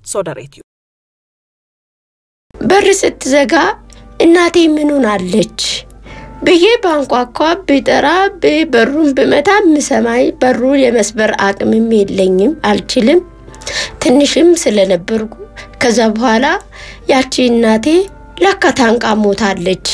ሶደሬትዩ በር ስትዘጋ እናቴ ምን ሆናለች ብዬ ባንኳኳ ብጠራ በሩን ብመታ ምሰማይ በሩ የመስበር አቅምም የለኝም አልችልም። ትንሽም ስለነበርኩ ከዛ በኋላ ያቺ እናቴ ለካ ታንቃ ሞታለች።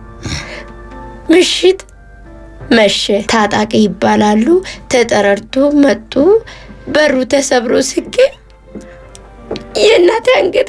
ምሽት መሸ። ታጣቂ ይባላሉ። ተጠረርቶ መጡ። በሩ ተሰብሮ ስገኝ የእናቴ አንገት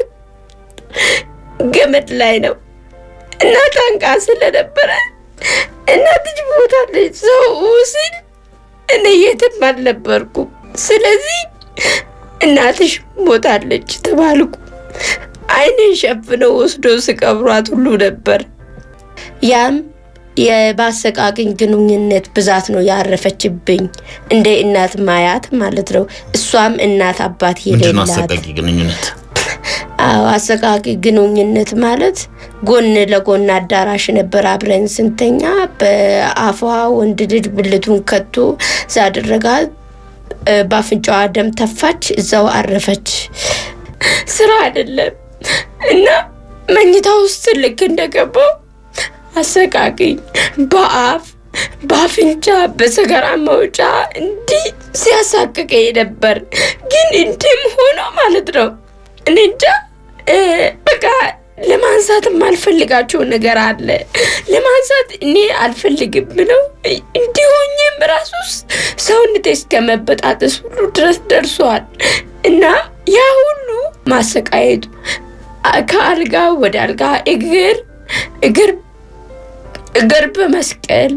ገመድ ላይ ነው እና ታንቃ ስለነበረ እናትሽ ሞታለች ሰው ሲል እኔ የትም አልነበርኩም። ስለዚህ እናትሽ ሞታለች ተባልኩ። ዓይኔን ሸፍነው ወስዶ ስቀብሯት ሁሉ ነበር። ያም የባሰቃቅኝ ግንኙነት ብዛት ነው ያረፈችብኝ፣ እንደ እናት ማያት ማለት ነው። እሷም እናት አባት ምንድን ነው የሌላት አሰቃቂ ግንኙነት? አዎ አሰቃቂ ግንኙነት ማለት ጎን ለጎን አዳራሽ ነበር አብረን ስንተኛ በአፏ ወንድ ልጅ ብልቱን ከቶ ሳደረጋት በአፍንጫዋ ደም ተፋች፣ እዛው አረፈች። ስራ አይደለም እና መኝታ ውስጥ ልክ እንደገባው አሰቃቂኝ በአፍ በአፍንጫ በሰገራ መውጫ እንዲህ ሲያሳቅቀኝ ነበር። ግን እንዲህም ሆኖ ማለት ነው እኔ እንጃ እ፣ በቃ ለማንሳት የማልፈልጋቸው ነገር አለ። ለማንሳት እኔ አልፈልግም ብለው እንዲሆኝም ራሱ ውስጥ ሰውነቴ እስከ መበጣጠስ ሁሉ ድረስ ደርሷል እና ያ ሁሉ ማሰቃየቱ አ- ከአልጋ ወደ አልጋ እግር እግር እግር በመስቀል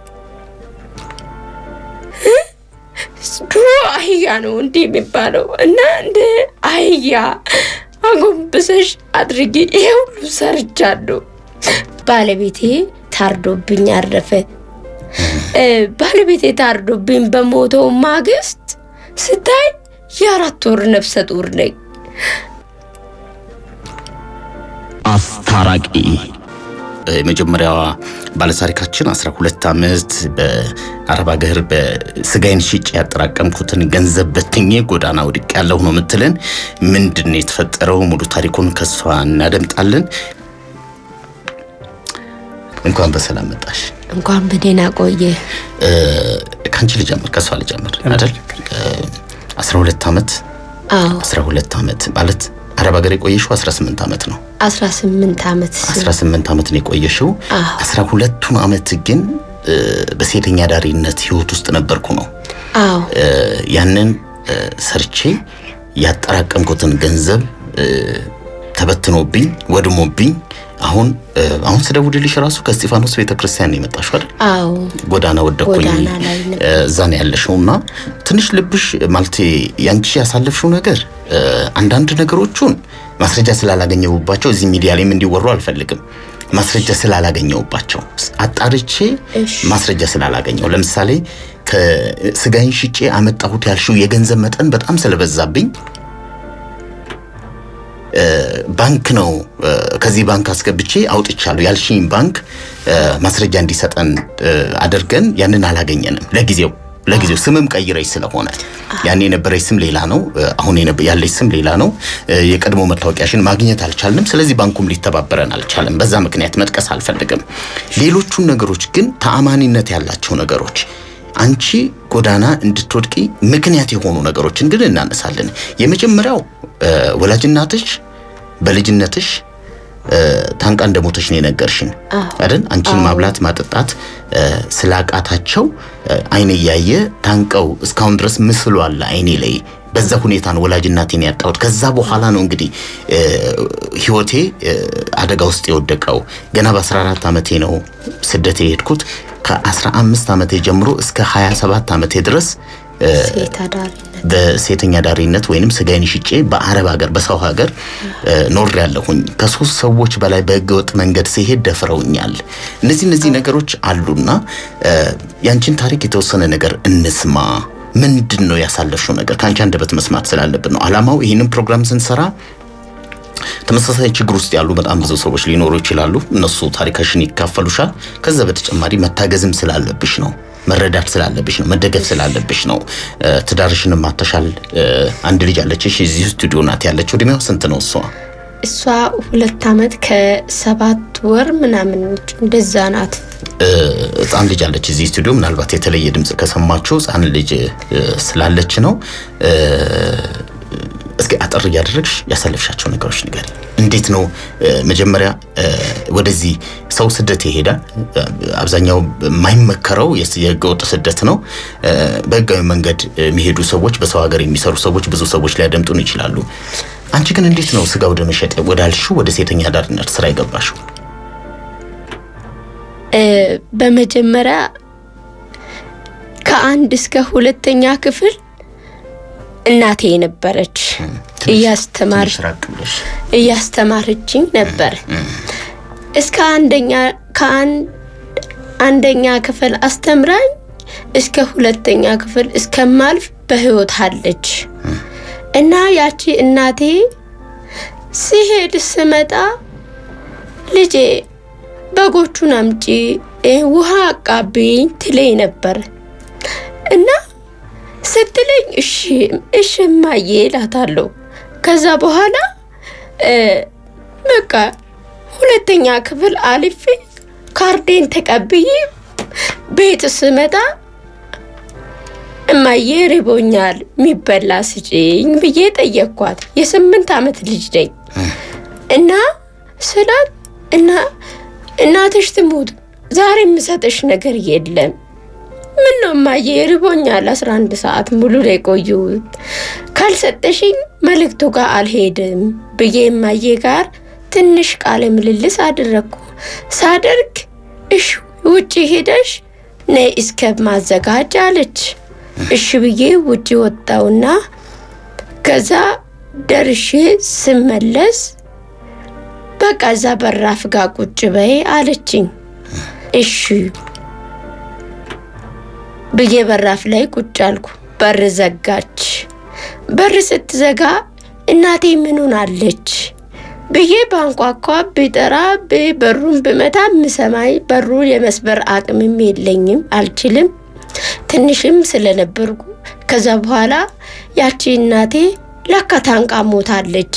እ? ድሮ አህያ ነው እንዲህ የሚባለው እና እንደ አህያ አጎንብሰሽ አድርጊ። ይሄ ሁሉ ሰርቻለሁ። ባለቤቴ ታርዶብኝ አረፈ። እ፣ ባለቤቴ ታርዶብኝ በሞተው ማግስት ስታይ የአራት ወር ነፍሰ ጡር ነኝ። አስታራቂ የመጀመሪያዋ ባለታሪካችን 12 ዓመት በአረብ ሀገር በስጋይን ሽጬ ያጠራቀምኩትን ገንዘብ በትኜ ጎዳና ወድቅ ያለሁ ነው የምትለን። ምንድን ነው የተፈጠረው? ሙሉ ታሪኩን ከሷ እናደምጣለን። እንኳን በሰላም መጣሽ። እንኳን በደህና ቆየ። እ፣ ከአንቺ ልጀምር፣ ከሷ ልጀምር አይደል? እ፣ 12 ዓመት አዎ 12 ዓመት ማለት አረብ ሀገር የቆየሽው 18 ዓመት ነው። 18 ዓመት 18 ዓመት ነው የቆየሽው። አዎ። 12ቱን ዓመት ግን እ፣ በሴተኛ ዳሪነት ህይወት ውስጥ ነበርኩ ነው። አዎ እ፣ ያንን እ፣ ሰርቼ ያጠራቀምኩትን ገንዘብ እ፣ ተበትኖብኝ ወድሞብኝ አሁን እ፣ አሁን ስደውልልሽ ራሱ ከእስጢፋኖስ ቤተክርስቲያን ነው የመጣሽው አይደል? አዎ ጎዳና ወደኩኝ ጎዳና ላይ ነበር። እ፣ እዛ ነው ያለሽው እና ትንሽ ልብሽ ማለት ያንቺ ያሳለፍሽው ነገር እ፣ አንዳንድ ነገሮቹን ማስረጃ ስላላገኘሁባቸው እዚህ ሚዲያ ላይም እንዲወሩ አልፈልግም። ማስረጃ ስላላገኘሁባቸው አጣርቼ እሺ። ማስረጃ ስላላገኘው ለምሳሌ ከስጋይን ሽጬ አመጣሁት ያልሽው የገንዘብ መጠን በጣም ስለበዛብኝ እ፣ ባንክ ነው እ፣ ከዚህ ባንክ አስገብቼ አውጥቻለሁ ያልሽኝ ባንክ እ፣ ማስረጃ እንዲሰጠን እ፣ አድርገን ያንን አላገኘንም። ለጊዜው ለጊዜው ስምም ቀይረሽ ስለሆነ ያኔ የነበረች ስም ሌላ ነው፣ እ፣ አሁን የነበ- ያለች ስም ሌላ ነው። እ፣ የቀድሞ መታወቂያሽን ማግኘት አልቻልንም። ስለዚህ ባንኩም ሊተባበረን አልቻለም። በዛ ምክንያት መጥቀስ አልፈልግም። ሌሎቹን ነገሮች ግን ተአማኒነት ያላቸው ነገሮች አንቺ ጎዳና እንድትወድቂ ምክንያት የሆኑ ነገሮችን ግን እናነሳለን። የመጀመሪያው እ፣ ወላጅናትሽ በልጅነትሽ እ፣ ታንቃ እንደሞተች ነው የነገርሽን አይደል? አንቺን ማብላት ማጠጣት እ፣ ስላቃታቸው እ፣ አይን እያየ ታንቀው እስካሁን ድረስ ምስሉ አለ አይኔ ላይ። በዛ ሁኔታ ነው ወላጅ እናቴን ያጣሁት። ከዛ በኋላ ነው እንግዲህ እ፣ ህይወቴ እ፣ አደጋ ውስጥ የወደቀው። ገና በ14 ዓመቴ ነው ስደት የሄድኩት። ከ15 ዓመቴ ጀምሮ እስከ 27 ዓመቴ ድረስ እ፣ ሴት አዳሪነት በሴተኛ ዳሪነት ወይንም ስጋዬን ሽጬ በአረብ ሀገር በሰው ሀገር ኖር ያለሁኝ ከሶስት ሰዎች በላይ በህገወጥ መንገድ ሲሄድ ደፍረውኛል። እነዚህ እነዚህ ነገሮች አሉና እ፣ ያንቺን ታሪክ የተወሰነ ነገር እንስማ። ምንድን ነው ያሳለፍሽው ነገር ከአንቺ አንደበት መስማት ስላለብን ነው አላማው። ይህንን ፕሮግራም ስንሰራ ተመሳሳይ ችግር ውስጥ ያሉ በጣም ብዙ ሰዎች ሊኖሩ ይችላሉ። እነሱ ታሪካሽን ይካፈሉሻል። ከዛ በተጨማሪ መታገዝም ስላለብሽ ነው መረዳት ስላለብሽ ነው፣ መደገፍ ስላለብሽ ነው። ትዳርሽንም ማተሻል። አንድ ልጅ አለችሽ፣ እዚህ ስቱዲዮ ናት ያለችው። እድሜዋ ስንት ነው እሷ? እሷ ሁለት ዓመት ከሰባት ወር ምናምን ነች፣ እንደዛ ናት። ህፃን ልጅ አለች እዚህ ስቱዲዮ። ምናልባት የተለየ ድምፅ ከሰማችሁ ህፃን ልጅ ስላለች ነው። እስኪ አጠር እያደረግሽ ያሳለፍሻቸው ነገሮች ንገሪ። እንዴት ነው መጀመሪያ ወደዚህ ሰው ስደት ይሄዳል። አብዛኛው የማይመከረው የህገወጥ ስደት ነው። በህጋዊ መንገድ የሚሄዱ ሰዎች፣ በሰው ሀገር የሚሰሩ ሰዎች፣ ብዙ ሰዎች ሊያደምጡን ይችላሉ። አንቺ ግን እንዴት ነው ስጋ ወደ መሸጥ ወዳልሽው ወደ ሴተኛ አዳሪነት ስራ የገባሽው? በመጀመሪያ ከአንድ እስከ ሁለተኛ ክፍል እናቴ ነበረች እያስተማር እያስተማረችኝ ነበር። እስከ አንደኛ ከአንድ አንደኛ ክፍል አስተምራኝ እስከ ሁለተኛ ክፍል እስከማልፍ በህይወት አለች እና ያቺ እናቴ ሲሄድ ስመጣ ልጄ በጎቹን አምጪ፣ ውሃ አቃብኝ ትለኝ ነበር እና ስትለኝ እሺ እሺ እማዬ እላታለሁ። ከዛ በኋላ በቃ ሁለተኛ ክፍል አልፌ ካርዴን ተቀብዬ ቤት ስመጣ እማዬ ርቦኛል የሚበላ ስጭኝ ብዬ ጠየቅኳት። የስምንት ዓመት ልጅ ነኝ እና ስላት እና እናትሽ ትሙት ዛሬ የምሰጥሽ ነገር የለም ምን ነው እማዬ ርቦኛል፣ አስራ አንድ ሰዓት ሙሉ ላይ ቆየሁት ካልሰጠሽኝ መልእክቱ ጋር አልሄድም ብዬ እማዬ ጋር ትንሽ ቃለ ምልልስ አደረግኩ። ሳደርግ እሽ ውጭ ሄደሽ ነይ እስከ ማዘጋጅ አለች። እሺ ብዬ ውጭ ወጣውና ከዛ ደርሼ ስመለስ በቃ እዛ በራፍ ጋር ቁጭ በይ አለችኝ። እሺ ብዬ በራፍ ላይ ቁጭ አልኩ። በር ዘጋች። በር ስትዘጋ እናቴ ምኑን አለች ብዬ ባንኳኳ ብጠራ በሩን ብመታ ምሰማይ በሩ የመስበር አቅምም የለኝም አልችልም፣ ትንሽም ስለነበርኩ። ከዛ በኋላ ያቺ እናቴ ለካ ታንቃ ሞታለች።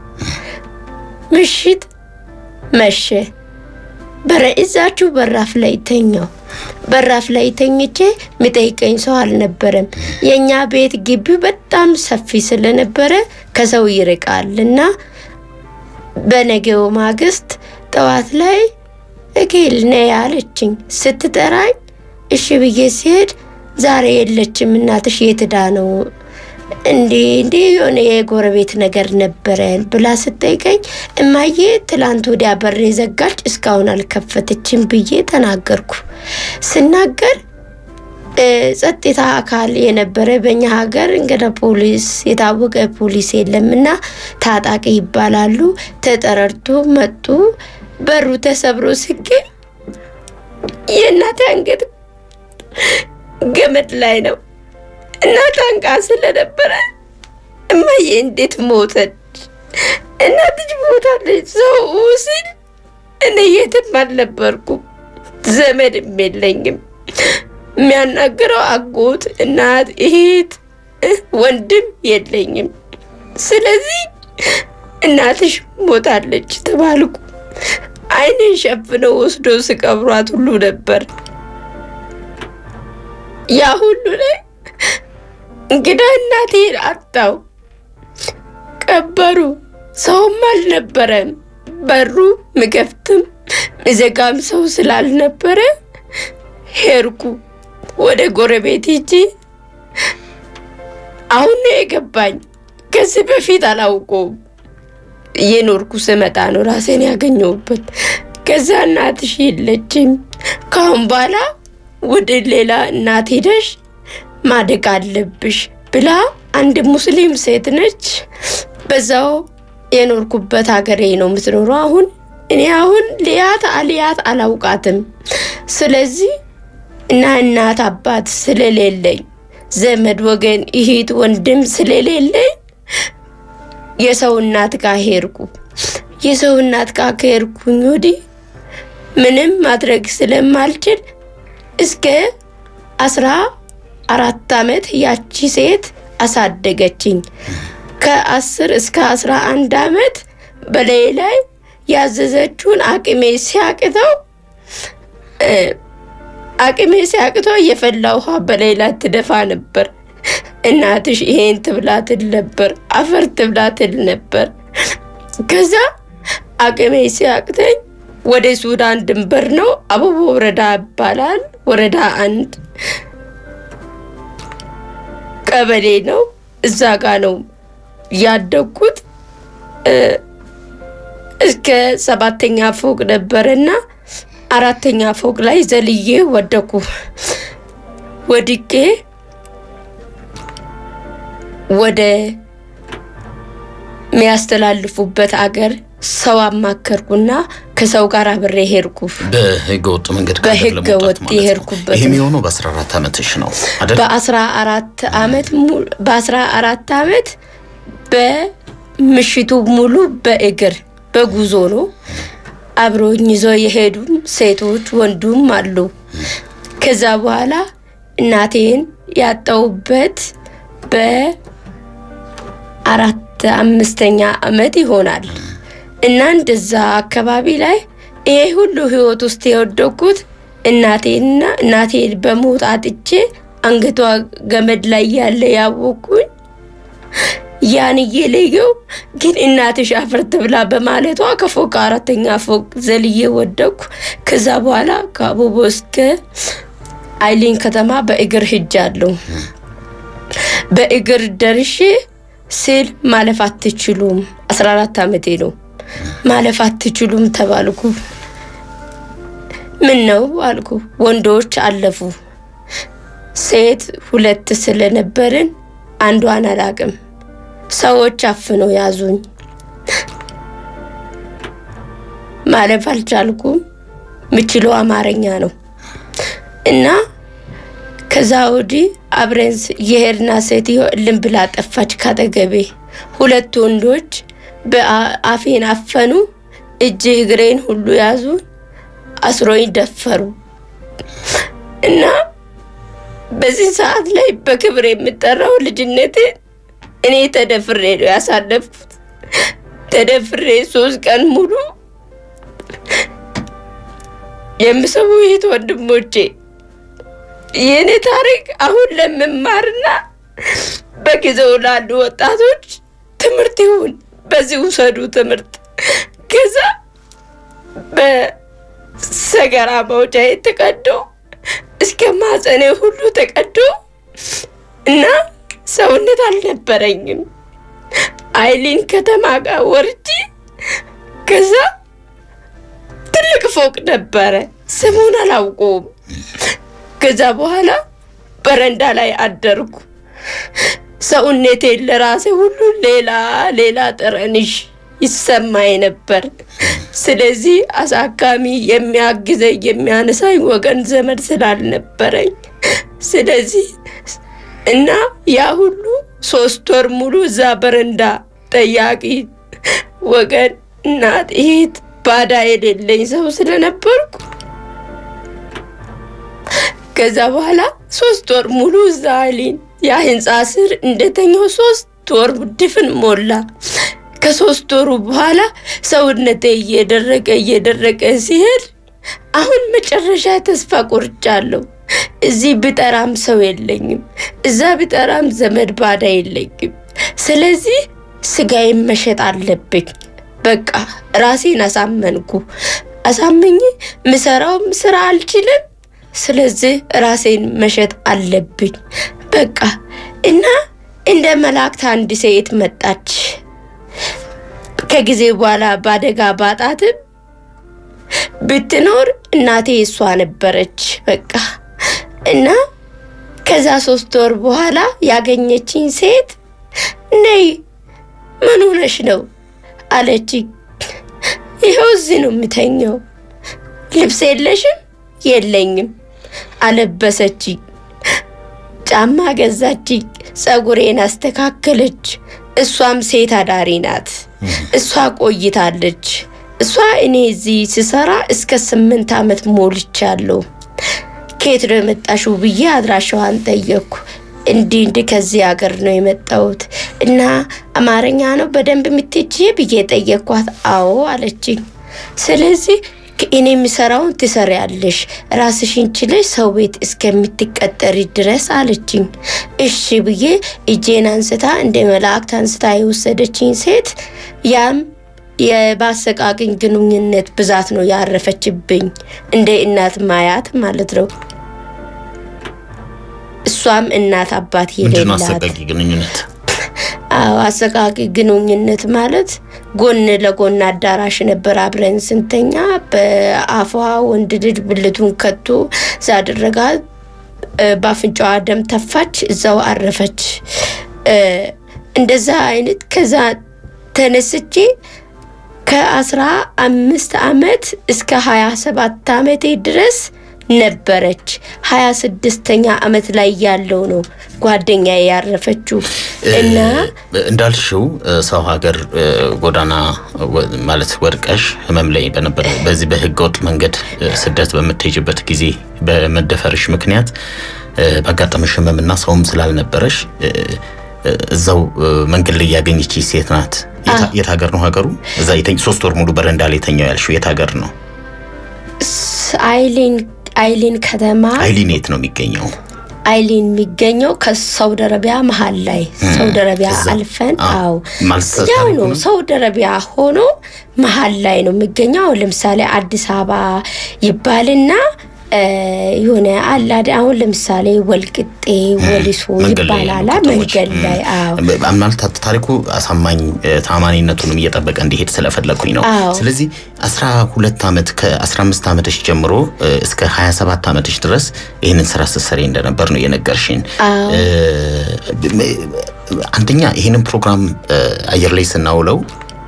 ምሽት መሸ። በረ እዛችሁ በራፍ ላይ ተኛው። በራፍ ላይ ተኝቼ የሚጠይቀኝ ሰው አልነበረም። የእኛ ቤት ግቢው በጣም ሰፊ ስለነበረ ከሰው ይርቃል እና በነገው ማግስት ጠዋት ላይ እጌል ነይ አለችኝ። ስትጠራኝ እሺ ብዬ ሲሄድ ዛሬ የለችም እናትሽ የትዳ ነው እንዴ እንዴ የሆነ የጎረቤት ነገር ነበረን ብላ ስጠይቀኝ እማዬ ትላንት ወዲያ በር ዘጋች እስካሁን አልከፈተችም ብዬ ተናገርኩ። ስናገር ጸጥታ አካል የነበረ በእኛ ሀገር እንግደ ፖሊስ የታወቀ ፖሊስ የለም እና ታጣቂ ይባላሉ። ተጠረርቶ መጡ። በሩ ተሰብሮ ስገኝ የእናቴ አንገት ገመድ ላይ ነው እና ታንቃ ስለነበረ እማዬ እንዴት ሞተች? እናትሽ ሞታለች ሰው ሲል እኔ የትም አልነበርኩም፣ ዘመድም የለኝም። የሚያናግረው አጎት፣ እናት፣ እህት፣ ወንድም የለኝም። ስለዚህ እናትሽ ሞታለች ተባልኩ። ዓይኔን ሸፍነው ወስዶ ስቀብሯት ሁሉ ነበር ያ ሁሉ ላይ እንግዳ እናቴን አጣው። ቀበሩ። ሰውም አልነበረም። በሩ ምከፍትም ምዘጋም ሰው ስላልነበረ ሄድኩ ወደ ጎረቤት ሂጂ። አሁን ነው የገባኝ። ከዚህ በፊት አላውቀውም። እየኖርኩ ስመጣ ነው ራሴን ያገኘሁበት። ከዛ እናትሽ የለችም፣ ካሁን በኋላ ወደ ሌላ እናት ሄደሽ ማደግ አለብሽ ብላ አንድ ሙስሊም ሴት ነች። በዛው የኖርኩበት ሀገሬ ነው የምትኖረው። አሁን እኔ አሁን ልያት አልያት አላውቃትም። ስለዚህ እና እናት አባት ስለሌለኝ ዘመድ ወገን እህት ወንድም ስለሌለኝ የሰው እናት ጋር ሄድኩ። የሰው እናት ጋር ከሄድኩኝ ወዲህ ምንም ማድረግ ስለማልችል እስከ አስራ አራት ዓመት ያቺ ሴት አሳደገችኝ። ከአስር እስከ አስራ አንድ ዓመት በላይ ላይ ያዘዘችውን አቅሜ ሲያቅተው እ፣ አቅሜ ሲያቅተው የፈላ ውሃ በላይ ላይ ትደፋ ነበር። እናትሽ ይሄን ትብላ ትል ነበር፣ አፈር ትብላ ትል ነበር። ከዛ አቅሜ ሲያቅተኝ ወደ ሱዳን ድንበር ነው፣ አበቦ ወረዳ ይባላል። ወረዳ አንድ ቀበሌ ነው። እዛ ጋ ነው ያደግኩት። እ፣ እስከ ሰባተኛ ፎቅ ነበርና አራተኛ ፎቅ ላይ ዘልዬ ወደኩ። ወድቄ ወደ የሚያስተላልፉበት አገር ሰው አማከርኩና ከሰው ጋር አብሬ ሄድኩ። በህገ ወጥ መንገድ ከሀገር በህገ ለመውጣት ወጥ ማለት ነው። የሄድኩበት ይህም የሆነው በ14 ዓመትሽ ነው አይደል? በአስራ አራት አመት ሙሉ በአስራ አራት አመት በምሽቱ ሙሉ በእግር በጉዞ ነው። አብሮኝ ይዘው የሄዱም ሴቶች ወንዱም አሉ። ከዛ በኋላ እናቴን ያጣሁበት በአራት አምስተኛ አመት ይሆናል እና እንደዛ አካባቢ ላይ ይሄ ሁሉ ህይወት ውስጥ የወደኩት እናቴንና እናቴን በሞት አጥቼ አንገቷ ገመድ ላይ ያለ ያወቅኩኝ ያን እየለየው ግን እናትሽ አፈር ትብላ በማለቷ ከፎቅ አራተኛ ፎቅ ዘልዬ ወደኩ። ከዛ በኋላ ከአቦቦ እስከ አይሊን ከተማ በእግር ሂጃለሁ። በእግር ደርሼ ስል ማለፍ አትችሉም፣ 14 ዓመቴ ነው። ማለፍ አትችሉም ተባልኩ። ምን ነው አልኩ። ወንዶች አለፉ። ሴት ሁለት ስለነበርን አንዷን አላቅም። ሰዎች አፍነው ያዙኝ። ማለፍ አልቻልኩም። ምችለው አማርኛ ነው እና ከዛ ወዲህ አብረን የሄድና ሴትዮ እልም ብላ ጠፋች ካጠገቤ። ሁለት ወንዶች በአፌን አፈኑ፣ እጅ እግሬን ሁሉ ያዙ፣ አስሮኝ ደፈሩ እና በዚህ ሰዓት ላይ በክብር የምጠራው ልጅነቴን እኔ ተደፍሬ ነው ያሳለፍኩት። ተደፍሬ ሶስት ቀን ሙሉ የምሰሙ ይህት ወንድሞቼ የእኔ ታሪክ አሁን ለመማርና በጊዜው ላሉ ወጣቶች ትምህርት ይሁን። በዚህ ውሰዱ ትምህርት። ከዛ በሰገራ መውጫዬ ተቀዶ እስከ ማጸኔ ሁሉ ተቀዶ እና ሰውነት አልነበረኝም። አይሊን ከተማ ጋር ወርጂ ከዛ ትልቅ ፎቅ ነበረ፣ ስሙን አላውቀውም። ከዛ በኋላ በረንዳ ላይ አደርኩ። ሰውነቴን ለራሴ ሁሉ ሌላ ሌላ ጠረንሽ ይሰማኝ ነበር። ስለዚህ አሳካሚ የሚያግዘኝ የሚያነሳኝ ወገን ዘመድ ስላልነበረኝ ስለዚህ እና ያ ሁሉ ሶስት ወር ሙሉ እዛ በረንዳ ጠያቂ ወገን እናት እህት ባዳ የሌለኝ ሰው ስለነበርኩ ከዛ በኋላ ሶስት ወር ሙሉ እዛ አይሊን ያ ህንፃ ስር እንደተኛው ሶስት ወር ድፍን ሞላ። ከሶስት ወሩ በኋላ ሰውነቴ እየደረቀ እየደረቀ ሲሄድ አሁን መጨረሻ ተስፋ ቆርጫለሁ። እዚህ ብጠራም ሰው የለኝም፣ እዛ ብጠራም ዘመድ ባዳ የለኝም። ስለዚህ ስጋዬን መሸጥ አለብኝ። በቃ ራሴን አሳመንኩ። አሳምኜ ምሰራውም ስራ አልችልም። ስለዚህ ራሴን መሸጥ አለብኝ። በቃ እና እንደ መላእክት አንድ ሴት መጣች። ከጊዜ በኋላ በአደጋ ባጣትም ብትኖር እናቴ እሷ ነበረች። በቃ እና ከዛ ሶስት ወር በኋላ ያገኘችኝ ሴት ነይ ምን ሆነሽ ነው አለችኝ። ይኸው እዚህ ነው የምተኘው። ልብስ የለሽም? የለኝም። አለበሰችኝ። ጫማ ገዛችኝ። ጸጉሬን አስተካከለች። እሷም ሴት አዳሪ ናት። እሷ ቆይታለች። እሷ እኔ እዚህ ስሰራ እስከ ስምንት ዓመት ሞልቻለሁ። ከየት ነው የመጣሽው ብዬ አድራሻዋን ጠየቅኩ። እንዲህ እንዲህ ከዚህ ሀገር ነው የመጣሁት እና አማርኛ ነው በደንብ የምትችይ ብዬ ጠየቅኳት። አዎ አለችኝ። ስለዚህ እኔ የሚሰራውን ትሰሪያለሽ ራስሽን ችለሽ ሰው ቤት እስከምትቀጠሪ ድረስ አለችኝ። እሺ ብዬ እጄን አንስታ እንደ መላእክት አንስታ የወሰደችኝ ሴት ያም የባሰቃቅኝ ግንኙነት ብዛት ነው ያረፈችብኝ፣ እንደ እናት ማያት ማለት ነው። እሷም እናት አባት ምንድን ነው የሌላት አሰቃቂ ግንኙነት? አዎ አሰቃቂ ግንኙነት ማለት ጎን ለጎን አዳራሽ ነበር አብረን ስንተኛ በአፏ ወንድ ልጅ ብልቱን ከቶ ዛደረጋት በአፍንጫዋ ደም ተፋች፣ እዛው አረፈች። እ፣ እንደዛ አይነት ከዛ ተነስቼ ከአስራ አምስት አመት እስከ ሀያ ሰባት አመቴ ድረስ ነበረች። ሀያ ስድስተኛ አመት ላይ ያለው ነው ጓደኛ ያረፈችው እና እ፣ እንዳልሽው እ፣ ሰው ሀገር እ፣ ጎዳና ወ- ማለት ወድቀሽ ህመም ላይ በነበረ በዚህ በህገ ወጥ መንገድ እ፣ ስደት በምትሄጅበት ጊዜ በመደፈርሽ ምክንያት እ፣ ባጋጠመሽ ህመምና ሰውም ስላልነበረሽ እ፣ እ፣ እዛው እ፣ መንገድ ላይ ያገኘች ሴት ናት። የት- የት ሀገር ነው ሀገሩ? እዛ የተኝ- ሶስት ወር ሙሉ በረንዳ ላይ የተኛው ያልሽው የት ሀገር ነው? ስ- አይሊን አይሊን ከተማ አይሊን የት ነው የሚገኘው? አይሊን የሚገኘው ከሳውዲ አረቢያ መሀል ላይ ሳውዲ አረቢያ እዛ። አልፈን አዎ። አዎ ማለት ያው ታሪኩ ነው ነው? ሳውዲ አረቢያ ሆኖ መሀል ላይ ነው የሚገኘው አሁን ለምሳሌ አዲስ አበባ ይባልና እ፣ የሆነ አላደ አሁን ለምሳሌ ወልቅጤ ወሊሶ መንገድ ላይ ያሉ ይባላል ከተሞች። መንገድ ላይ አዎ ም- ማለት ታ- ታሪኩ አሳማኝ እ፣ ታማኒነቱንም እየጠበቀ እንዲሄድ ስለፈለግኩኝ ነው። አዎ። ስለዚህ 12 ዓመት ከ15 ዓመትሽ ጀምሮ እ፣ እስከ 27 ዓመትሽ ድረስ ይህንን ስራ ስትሰሪ እንደነበር ነው የነገርሽን። አዎ። እ፣ ም- አንደኛ ይህንን ፕሮግራም እ፣ አየር ላይ ስናውለው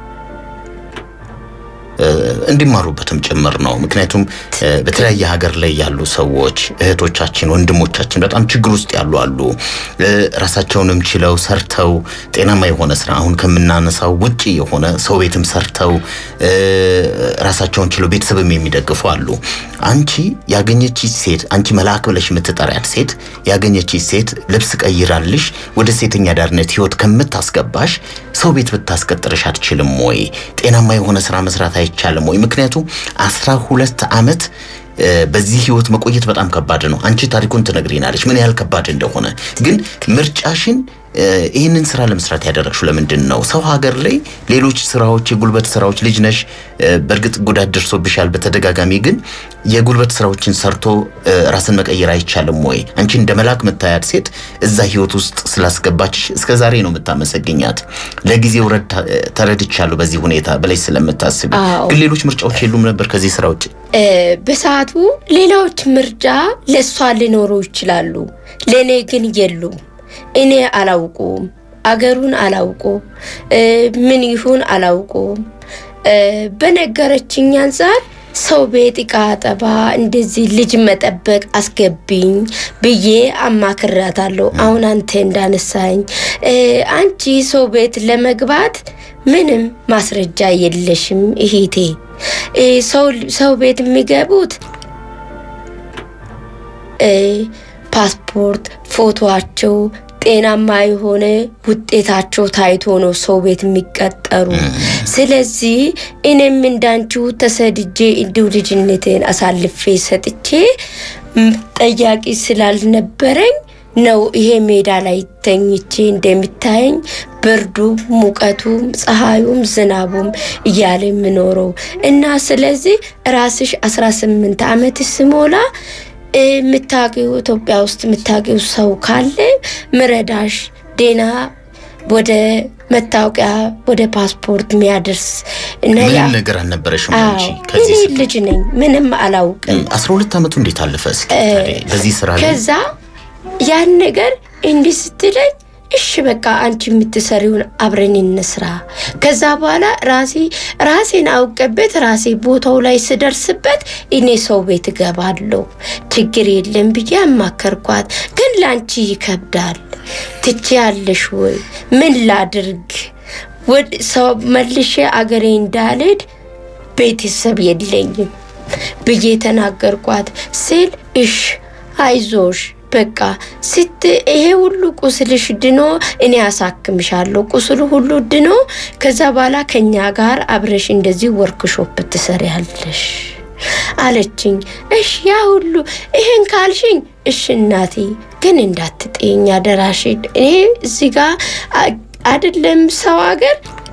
እ፣ እንዲማሩበትም ጭምር ነው። ምክንያቱም እ፣ በተለያየ ሀገር ላይ ያሉ ሰዎች እህቶቻችን፣ ወንድሞቻችን በጣም ችግር ውስጥ ያሉ አሉ። እ፣ ራሳቸውንም ችለው ሰርተው ጤናማ የሆነ ስራ አሁን ከምናነሳው ውጪ የሆነ ሰው ቤትም ሰርተው እ፣ ራሳቸውን ችለው ቤተሰብም የሚደግፉ አሉ። አንቺ ያገኘች ሴት አንቺ መልአክ ብለሽ የምትጠሪያት ሴት ያገኘች ሴት ልብስ ቀይራልሽ ወደ ሴተኛ ዳርነት ህይወት ከምታስገባሽ ሰው ቤት ብታስቀጥርሽ አትችልም ወይ? ጤናማ የሆነ ስራ መስራት አይቻልም ወይ? ምክንያቱም አስራ ሁለት ዓመት እ፣ በዚህ ህይወት መቆየት በጣም ከባድ ነው። አንቺ ታሪኩን ትነግሪናለች ምን ያህል ከባድ እንደሆነ። ግን ምርጫሽን እ፣ ይህንን ስራ ለመስራት ያደረግሽው ለምንድን ነው? ሰው ሀገር ላይ ሌሎች ስራዎች፣ የጉልበት ስራዎች ልጅ ነሽ፣ እ፣ በእርግጥ ጉዳት ደርሶብሻል በተደጋጋሚ ግን የጉልበት ስራዎችን ሰርቶ እ፣ ራስን መቀየር አይቻልም ወይ? አንቺ እንደ መልአክ የምታያት ሴት እዛ ህይወት ውስጥ ስላስገባችሽ እስከ ዛሬ ነው የምታመሰግኛት። ለጊዜው ረድታ- እ፣ ተረድቻለሁ በዚህ ሁኔታ ብለሽ ስለምታስቢ። አዎ። ግን ሌሎች ምርጫዎች የሉም ነበር ከዚህ ስራ ውጭ? እ፣ በሰዓቱ ሌላዎች ምርጫ ለእሷ ሊኖሩ ይችላሉ፣ ለእኔ ግን የሉም። እኔ አላውቁም፣ አገሩን አላውቁም፣ እ፣ ምን ይሁን አላውቁም። እ፣ በነገረችኝ አንጻር ሰው ቤት እቃ አጠባ፣ እንደዚህ ልጅ መጠበቅ አስገቢኝ ብዬ አማክራታለሁ። አሁን አንተ እንዳነሳኝ እ፣ አንቺ ሰው ቤት ለመግባት ምንም ማስረጃ የለሽም እህቴ። እ፣ ሰው ሰው ቤት የሚገቡት እ፣ ፓስፖርት፣ ፎቶቸው ጤናማ የሆነ ውጤታቸው ታይቶ ነው ሰው ቤት የሚቀጠሩ። ስለዚህ እኔም እንዳንቺው ተሰድጄ እንዲሁ ልጅነቴን አሳልፌ ሰጥቼ ም፣ ጠያቂ ስላልነበረኝ ነው ይሄ ሜዳ ላይ ተኝቼ እንደሚታየኝ ብርዱም ሙቀቱም ፀሐዩም ዝናቡም እያለ የምኖረው እና ስለዚህ ራስሽ 18 ዓመት ስሞላ የምታውቂው ኢትዮጵያ ውስጥ የምታውቂው ሰው ካለ ምረዳሽ ዴና ወደ መታወቂያ ወደ ፓስፖርት የሚያደርስ እና ያ ምንም ነገር አልነበረሽም አዎ አንቺ እኔ ከዚህ ስ- ልጅ ነኝ፣ ምንም አላውቅም። አስራ ሁለት ዓመቱ እንዴት አለፈ? እስኪ ታዲያ በዚህ ስራ ላይ ከዛ ያን ነገር እንዲህ ስትለኝ እሺ በቃ አንቺ የምትሰሪውን አብረን እንስራ። ከዛ በኋላ ራሴ ራሴን አውቀበት ራሴ ቦታው ላይ ስደርስበት እኔ ሰው ቤት እገባለሁ ችግር የለም ብዬ አማከርኳት። ግን ለአንቺ ይከብዳል ትችያለሽ ወይ? ምን ላድርግ? ወደ ሰው መልሼ አገሬ እንዳልሄድ ቤተሰብ የለኝም ብዬ ተናገርኳት ስል እሽ አይዞሽ በቃ ስት ይሄ ሁሉ ቁስልሽ ድኖ እኔ አሳክምሻለሁ። ቁስሉ ሁሉ ድኖ ከዛ በኋላ ከኛ ጋር አብረሽ እንደዚህ ወርክሾፕ ትሰሪያለሽ አለችኝ። እሽ ያ ሁሉ ይሄን ካልሽኝ እሽ እናቴ፣ ግን እንዳትጤኝ አደራሽ። እኔ እዚህ ጋር አይደለም ሰው ሀገር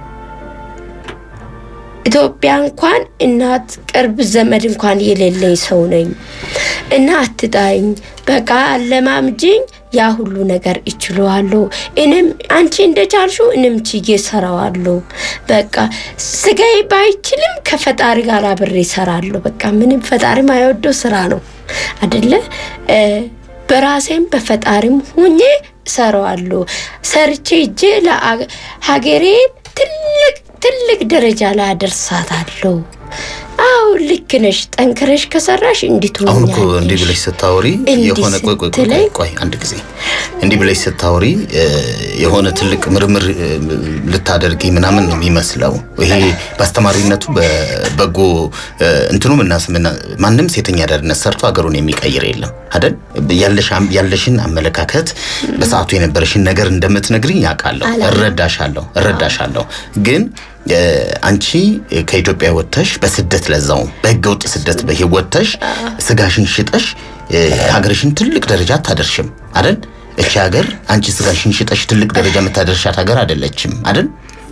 ኢትዮጵያ እንኳን እናት ቅርብ ዘመድ እንኳን የሌለኝ ሰው ነኝ እና አትጣኝ፣ በቃ አለማምጅኝ። ያ ሁሉ ነገር ይችለዋለሁ። እኔም አንቺ እንደቻልሽው እኔም ችዬ ሰራዋለሁ። በቃ ስጋዬ ባይችልም ከፈጣሪ ጋር አብሬ ሰራለሁ። በቃ ምንም ፈጣሪ ማይወደው ስራ ነው አደለ? በራሴም በፈጣሪም ሁኜ ሰራዋለሁ። ሰርቼ እጄ ለሀገሬን ትልቅ ትልቅ ደረጃ ላይ አደርሳታለሁ። አዎ ልክ ነሽ። ጠንክረሽ ከሰራሽ እንዲት አሁን እኮ እንዲህ ብለሽ ስታወሪ የሆነ ቆይ ቆይ ቆይ ቆይ አንድ ጊዜ እንዲህ ብለሽ ስታወሪ የሆነ ትልቅ ምርምር ልታደርጊ ምናምን ነው የሚመስለው። ይሄ በአስተማሪነቱ በበጎ እንትኑ ምናስምና ማንም ሴተኛ አዳሪነት ሰርቶ ሀገሩን የሚቀይር የለም አይደል? ያለሽን አመለካከት በሰዓቱ የነበረሽን ነገር እንደምትነግሪኝ ያውቃለሁ፣ እረዳሻለሁ እረዳሻለሁ ግን አንቺ ከኢትዮጵያ ወጥተሽ በስደት ለዛውም በህገ ወጥ ስደት ወጥተሽ ስጋሽን ሽጠሽ ሀገርሽን ትልቅ ደረጃ አታደርሽም አይደል? እቺ ሀገር አንቺ ስጋሽን ሽጠሽ ትልቅ ደረጃ የምታደርሻት ሀገር አይደለችም አይደል?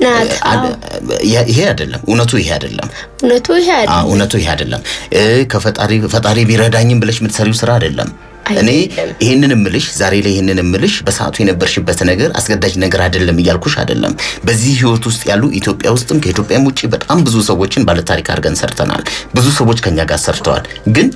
ይሄ አይደለም እውነቱ፣ ይሄ አይደለም እውነቱ፣ ይሄ አይደለም እውነቱ፣ ይሄ አይደለም። ከፈጣሪ ፈጣሪ ቢረዳኝም ብለሽ የምትሰሪው ስራ አይደለም። እኔ ይህንን እምልሽ ዛሬ ላይ ይህንን እምልሽ በሰዓቱ የነበርሽበት ነገር አስገዳጅ ነገር አይደለም እያልኩሽ አይደለም። በዚህ ህይወት ውስጥ ያሉ ኢትዮጵያ ውስጥም ከኢትዮጵያም ውጭ በጣም ብዙ ሰዎችን ባለታሪክ አድርገን ሰርተናል። ብዙ ሰዎች ከኛ ጋር ሰርተዋል ግን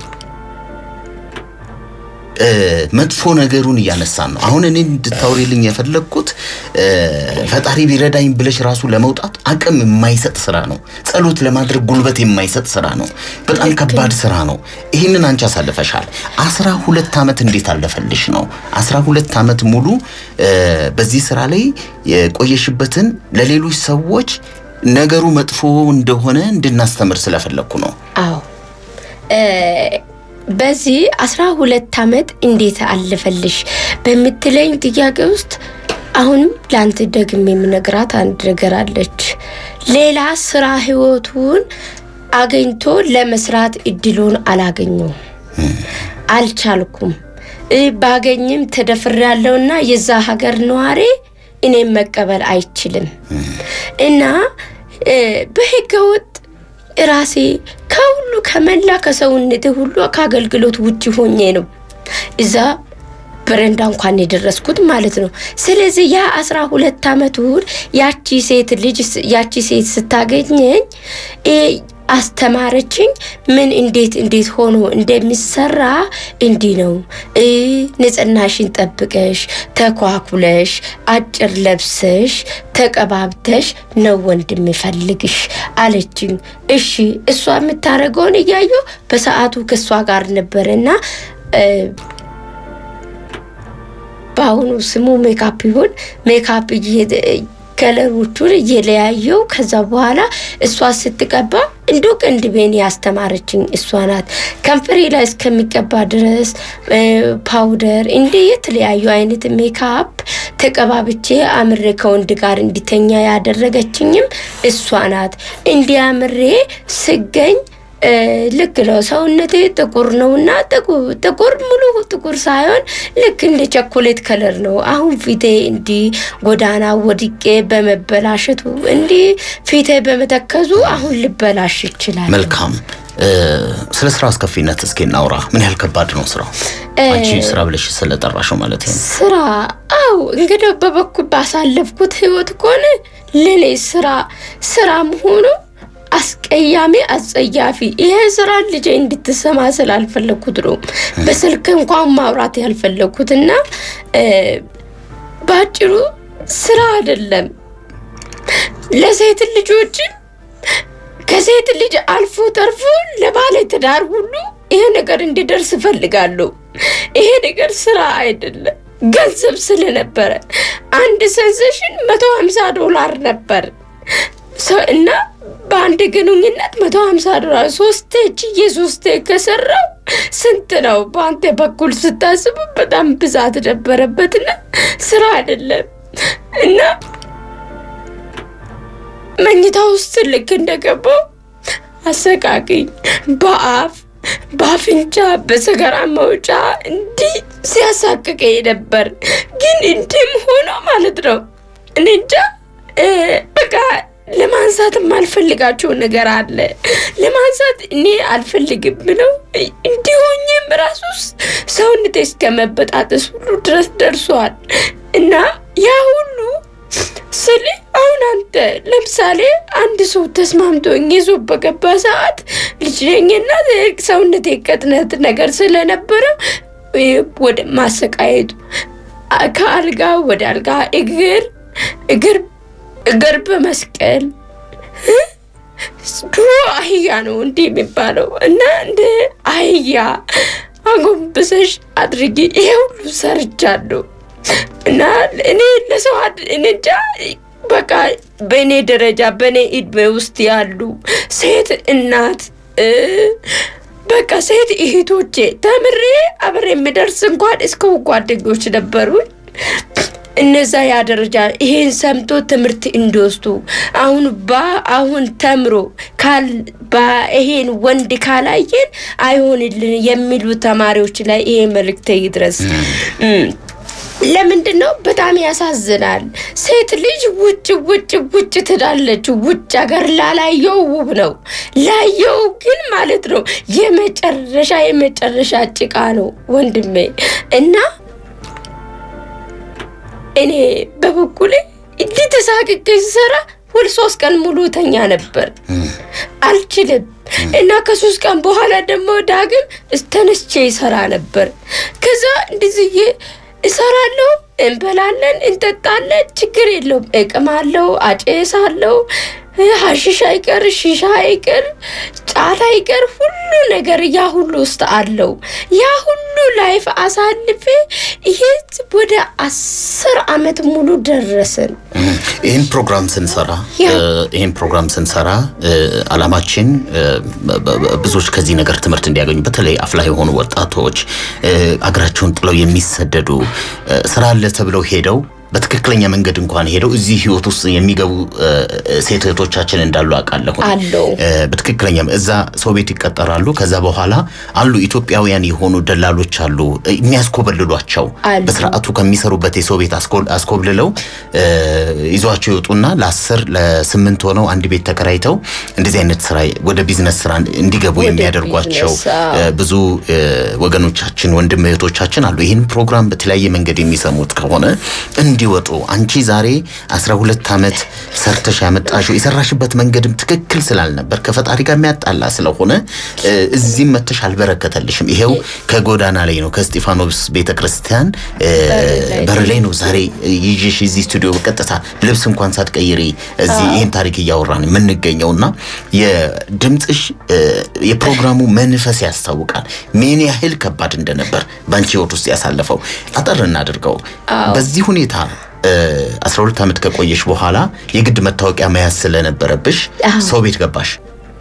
መጥፎ ነገሩን እያነሳን ነው። አሁን እኔ እንድታውሪልኝ የፈለግኩት ፈጣሪ ቢረዳኝ ብለሽ ራሱ ለመውጣት አቅም የማይሰጥ ስራ ነው። ጸሎት ለማድረግ ጉልበት የማይሰጥ ስራ ነው። በጣም ከባድ ስራ ነው። ይህንን አንቺ አሳልፈሻል። አስራ ሁለት ዓመት እንዴት አለፈልሽ ነው? አስራ ሁለት ዓመት ሙሉ በዚህ ስራ ላይ የቆየሽበትን ለሌሎች ሰዎች ነገሩ መጥፎ እንደሆነ እንድናስተምር ስለፈለግኩ ነው። አዎ በዚህ አስራ ሁለት ዓመት እንዴት አለፈልሽ በምትለኝ ጥያቄ ውስጥ አሁንም ለአንተ ደግሜ የምነግራት አንድ ነገር አለች። ሌላ ስራ ህይወቱን አገኝቶ ለመስራት እድሉን አላገኘውም፣ አልቻልኩም። ባገኝም ተደፍሬያለሁና የዛ ሀገር ነዋሪ እኔም መቀበል አይችልም እና በህገወጥ ራሴ ከሁሉ ከመላ ከሰውነቴ ሁሉ ከአገልግሎት ውጭ ሆኜ ነው እዛ በረንዳ እንኳን የደረስኩት ማለት ነው። ስለዚህ ያ አስራ ሁለት ዓመት ውል ያቺ ሴት ልጅ ያቺ ሴት ስታገኘኝ አስተማረችኝ። ምን እንዴት እንዴት ሆኖ እንደሚሰራ እንዲህ ነው። ንጽህናሽን ጠብቀሽ ተኳኩለሽ አጭር ለብሰሽ ተቀባብተሽ ነው ወንድ የሚፈልግሽ አለችኝ። እሺ እሷ የምታደርገውን እያየሁ በሰዓቱ ከእሷ ጋር ነበረና በአሁኑ ስሙ ሜካፕ ይሁን ሜካፕ ከለሮቹን እየለያየው ከዛ በኋላ እሷ ስትቀባ እንዶ ቅንድቤን ያስተማረችኝ እሷ ናት። ከንፈሬ ላይ እስከሚቀባ ድረስ ፓውደር እንደ የተለያዩ አይነት ሜካፕ ተቀባብቼ አምሬ ከወንድ ጋር እንዲተኛ ያደረገችኝም እሷ ናት። እንዲያምሬ ስገኝ ልክ ነው። ሰውነቴ ጥቁር ነው እና ጥቁር ሙሉ ጥቁር ሳይሆን ልክ እንደ ቸኮሌት ከለር ነው። አሁን ፊቴ እንዲህ ጎዳና ወድቄ በመበላሸቱ እንዲህ ፊቴ በመተከዙ አሁን ልበላሽ ይችላል። መልካም። ስለ ስራ አስከፊነት እስኪ እናውራ። ምን ያህል ከባድ ነው ስራው? አንቺ ስራ ብለሽ ስለጠራሽው ማለት ነው። ስራ አው እንግዲህ በበኩል ባሳለፍኩት ህይወት ከሆነ ለኔ ስራ ስራ መሆኑ አስቀያሚ አጸያፊ ይሄ ስራ ልጄ እንድትሰማ ስላልፈለግኩት ነው በስልክ እንኳን ማውራት ያልፈለግኩት እና በአጭሩ ስራ አይደለም ለሴት ልጆችም ከሴት ልጅ አልፎ ተርፎ ለባለ ትዳር ሁሉ ይሄ ነገር እንዲደርስ እፈልጋለሁ። ይሄ ነገር ስራ አይደለም፣ ገንዘብ ስለነበረ አንድ ሴንሴሽን መቶ ሀምሳ ዶላር ነበር። ሰ- እና በአንድ ግንኙነት መቶ ሀምሳ ዶላር ሶስቴ ችዬ ሶስቴ ከሰራው ስንት ነው? በአንተ በኩል ስታስቡ በጣም ብዛት ነበረበትና ስራ አይደለም እና መኝታ ውስጥ ልክ እንደገባው አሰቃቂኝ በአፍ በአፍንጫ በሰገራ መውጫ እንዲህ ሲያሳቅቀኝ ነበር። ግን እንዲህም ሆኖ ማለት ነው እኔ እንጃ እ፣ በቃ ለማንሳት የማልፈልጋቸው ነገር አለ። ለማንሳት እኔ አልፈልግም ብለው እንዲሆኝም ራሱ ሰውነቴ እስከ መበጣጠስ ሁሉ ድረስ ደርሷል እና ያ ሁሉ ስል አሁን አንተ ለምሳሌ አንድ ሰው ተስማምቶኝ ይዞ በገባ ሰዓት ልጅ ነኝና ሰውነቴ ቅጥነት ነገር ስለነበረ እ፣ ወደ ማሰቃየቱ አ- ከአልጋ ወደ አልጋ እግር እግር እግር በመስቀል እ? ድሮ አህያ ነው እንዲህ የሚባለው እና እንደ አህያ አጎንብሰሽ አድርጊ ይሄ ሁሉ ሰርቻለሁ እና እኔ ለሰው አድ- እኔ እንጃ በቃ በእኔ ደረጃ በእኔ እድሜ ውስጥ ያሉ ሴት እናት እ፣ በቃ ሴት እህቶቼ ተምሬ አብሬ የምደርስ እንኳን እስከ ጓደኞች ነበሩኝ። እነዛ ያ ደረጃ ይሄን ሰምቶ ትምህርት እንዲወስዱ አሁን ባ አሁን ተምሮ ካል ባ ይሄን ወንድ ካላየን አይሆንልን የሚሉ ተማሪዎች ላይ ይሄ መልእክት ይድረስ። እም፣ ለምንድን ነው በጣም ያሳዝናል። ሴት ልጅ ውጭ ውጭ ውጭ ትላለች። ውጭ ሀገር ላላየው ውብ ነው፣ ላየው ግን ማለት ነው የመጨረሻ የመጨረሻ ጭቃ ነው ወንድሜ እና እኔ በበኩሌ እንዲህ ተሳቅቄ ስሰራ ሁል ሶስት ቀን ሙሉ ተኛ ነበር። አልችልም እና ከሶስት ቀን በኋላ ደግሞ ዳግም ተነስቼ ይሰራ ነበር። ከዛ እንደዚህ እሰራለሁ፣ እንበላለን፣ እንጠጣለን፣ ችግር የለውም። እቅማለሁ፣ አጨሳለሁ፣ ሀሺሽ አይቀር፣ ሺሻ አይቀር፣ ጫት አይቀር፣ ሁሉ ነገር ያ ሁሉ ውስጥ አለው። ያ ሁሉ ላይፍ አሳልፌ ይሄ ወደ አስር አመት ሙሉ ደረስን። ይህን ፕሮግራም ስንሰራ ያ። እ፣ ይህን ፕሮግራም ስንሰራ እ፣ አላማችን እ፣ በ- በ- ብዙዎች ከዚህ ነገር ትምህርት እንዲያገኙ በተለይ አፍላ የሆኑ ወጣቶች እ፣ አገራቸውን ጥለው የሚሰደዱ እ፣ ስራ አለ ተብለው ሄደው በትክክለኛ መንገድ እንኳን ሄደው እዚህ ህይወት ውስጥ የሚገቡ እ፣ ሴት እህቶቻችን እንዳሉ አውቃለሁ። አለው። እ፣ በትክክለኛ እዛ ሰው ቤት ይቀጠራሉ። ከዛ በኋላ አሉ ኢትዮጵያውያን የሆኑ ደላሎች አሉ እ፣ የሚያስኮበልሏቸው አሉ። በስርዓቱ ከሚሰሩበት የሰው ቤት አስኮ- አስኮብልለው እ፣ ይዟቸው ይወጡና ለአስር ለስምንት ሆነው አንድ ቤት ተከራይተው እንደዚህ አይነት ስራ ወደ ቢዝነስ ስራ እንዲገቡ ወደ የሚያደርጓቸው ቢዝነስ፣ አዎ። እ፣ ብዙ እ፣ ወገኖቻችን ወንድም እህቶቻችን አሉ። ይህን ፕሮግራም በተለያየ መንገድ የሚሰሙት ከሆነ እንዲወጡ አንቺ ዛሬ 12 ዓመት ሰርተሽ ያመጣሽው የሰራሽበት መንገድም ትክክል ስላልነበር ከፈጣሪ ጋር የሚያጣላ ስለሆነ እ፣ እዚህም መተሽ አልበረከተልሽም። ይሄው ከጎዳና ላይ ነው ከስጢፋኖስ ቤተ ክርስቲያን እ፣ ላይ በር ላይ ነው ዛሬ ይዤሽ እዚህ ስቱዲዮ በቀጥታ ልብስ እንኳን ሳትቀይሪ እዚህ ይህን ታሪክ እያወራን የምንገኘው እና የድምፅሽ እ፣ የፕሮግራሙ መንፈስ ያስታውቃል ምን ያህል ከባድ እንደነበር በአንቺ ህይወት ውስጥ ያሳለፈው። አጠር እናድርገው። በዚህ ሁኔታ እ፣ 12 ዓመት ከቆየሽ በኋላ የግድ መታወቂያ መያዝ ስለነበረብሽ አዎ። ሰው ቤት ገባሽ።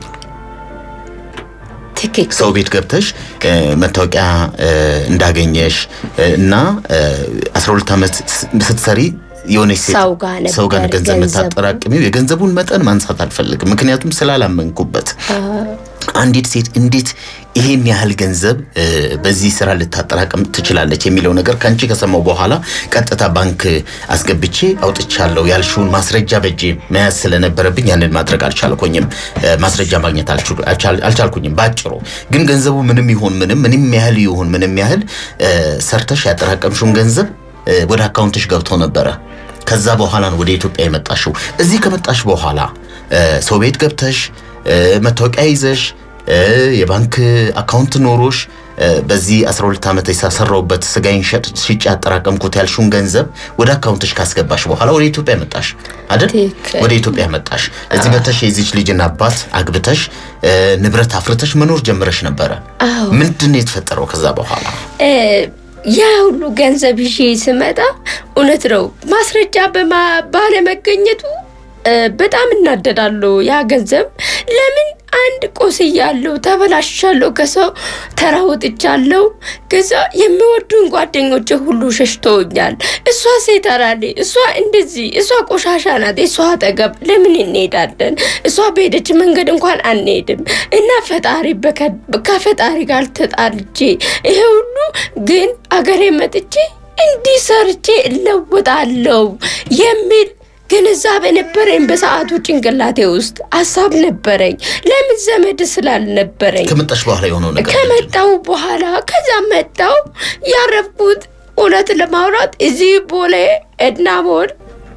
ትክክል ሰው ቤት ገብተሽ እ፣ መታወቂያ እ፣ እንዳገኘሽ እ፣ እና እ፣ 12 ዓመት ስ- ስትሰሪ የሆነች ሴት ሰው ጋር ነበር ሰው ጋር ገንዘብ ገንዘቡ። የምታጠራቅሚው የገንዘቡን መጠን ማንሳት አልፈልግም፣ ምክንያቱም ስላላመንኩበት። አንዲት ሴት እንዴት ይሄን ያህል ገንዘብ እ፣ በዚህ ስራ ልታጠራቅም ትችላለች የሚለው ነገር ከአንቺ ከሰማው በኋላ ቀጥታ ባንክ አስገብቼ አውጥቻለሁ ያልሽውን ማስረጃ በእጄ መያዝ ስለነበረብኝ ያንን ማድረግ አልቻልኩኝም። እ፣ ማስረጃ ማግኘት አልችሉ- አልቻል- አልቻልኩኝም። ባጭሩ ግን ገንዘቡ ምንም ይሁን ምንም ምንም ያህል ይሁን ምንም ያህል እ፣ ሰርተሽ ያጠራቀምሽውን ገንዘብ እ፣ ወደ አካውንትሽ ገብቶ ነበረ። ከዛ በኋላ ነው ወደ ኢትዮጵያ የመጣሽው። እዚህ ከመጣሽ በኋላ እ፣ ሰው ቤት ገብተሽ እ፣ መታወቂያ ይዘሽ እ፣ የባንክ አካውንት ኖሮሽ እ፣ በዚህ 12 ዓመት የሰራሁበት ስጋዬን ሸጥ- ሽጬ ያጠራቀምኩት ያልሽውን ገንዘብ ወደ አካውንትሽ ካስገባሽ በኋላ ወደ ኢትዮጵያ መጣሽ አይደል? ትክክል። ወደ ኢትዮጵያ መጣሽ። እዚህ መጥተሽ የዚች ልጅን አባት አግብተሽ እ፣ ንብረት አፍርተሽ መኖር ጀምረሽ ነበረ። አዎ። ምንድን ነው የተፈጠረው ከዛ በኋላ? እ፣ ያ ሁሉ ገንዘብ ይዤ ስመጣ እውነት ነው ማስረጃ በማ- ባለመገኘቱ በጣም እናደዳለሁ። ያ ገንዘብ ለምን አንድ ቆስያለሁ፣ ተበላሻለሁ፣ ከሰው ተራውጥቻለሁ። ከዛ የሚወዱን ጓደኞች ሁሉ ሸሽተውኛል። እሷ ሴት አራሌ፣ እሷ እንደዚህ፣ እሷ ቆሻሻ ናት፣ እሷ አጠገብ ለምን እንሄዳለን? እሷ በሄደች መንገድ እንኳን አንሄድም እና ፈጣሪ ከፈጣሪ ጋር ተጣልቼ ይሄ ሁሉ ግን አገሬ መጥቼ እንዲህ ሰርቼ እለወጣለሁ የሚል ግንዛቤ ነበረኝ። በሰዓቱ ጭንቅላቴ ውስጥ ሀሳብ ነበረኝ። ለምን ዘመድ ስላልነበረኝ ከመጣሽ በኋላ የሆነው ነገር ከመጣው በኋላ ከዛ መጣው ያረፍኩት እውነት ለማውራት እዚህ ቦሌ ኤድና ሞል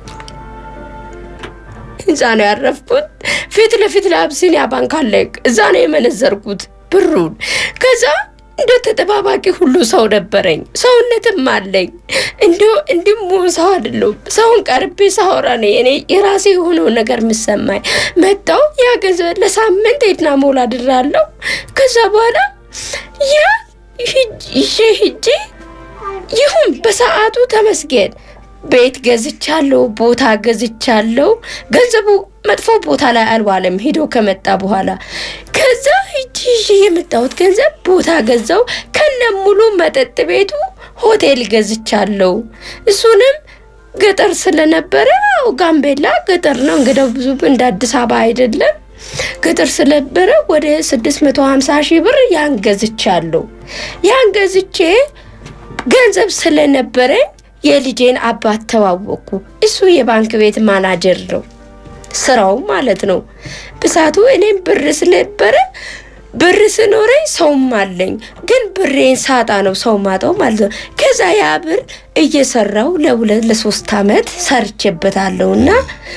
እዛ ነው ያረፍኩት። ፊት ለፊት ለአብሲኒያ ባንክ አለ። እዛ ነው የመነዘርኩት ብሩን ከዛ እንደ ተጠባባቂ ሁሉ ሰው ነበረኝ፣ ሰውነትም አለኝ። እንዲሁ እንዲሁም ሰው አይደለሁም። ሰውን ቀርቤ ሳወራ ነው እኔ የራሴ የሆነው ነገር የምሰማኝ። መጣው ያ ገንዘብ ለሳምንት ኤድና ሞል አድራለሁ። ከዛ በኋላ ያ ይዤ ሂጄ ይሁን በሰዓቱ ተመስገን ቤት ገዝቻለሁ፣ ቦታ ገዝቻለሁ። ገንዘቡ መጥፎ ቦታ ላይ አልዋለም ሄዶ ከመጣ በኋላ ከዛ ሂጂ ይዤ የመጣሁት ገንዘብ ቦታ ገዛው ከነ ሙሉ መጠጥ ቤቱ ሆቴል ገዝቻለሁ። እሱንም ገጠር ስለነበረ ያው ጋምቤላ ገጠር ነው እንግዲህ ብዙ እንደ አዲስ አበባ አይደለም። ገጠር ስለነበረ ወደ 650 ሺህ ብር ያን ገዝቻለሁ። ያን ገዝቼ ገንዘብ ስለነበረኝ የልጄን አባት ተዋወቅኩ። እሱ የባንክ ቤት ማናጀር ነው ስራው ማለት ነው። ብሳቱ እኔም ብር ስለነበረ ብር ስኖረኝ ሰውም አለኝ፣ ግን ብሬን ሳጣ ነው ሰው ማጣው ማለት ነው። ከዛ ያ ብር እየሰራው ለሁለት ለሶስት አመት ሰርቼበታለሁ እና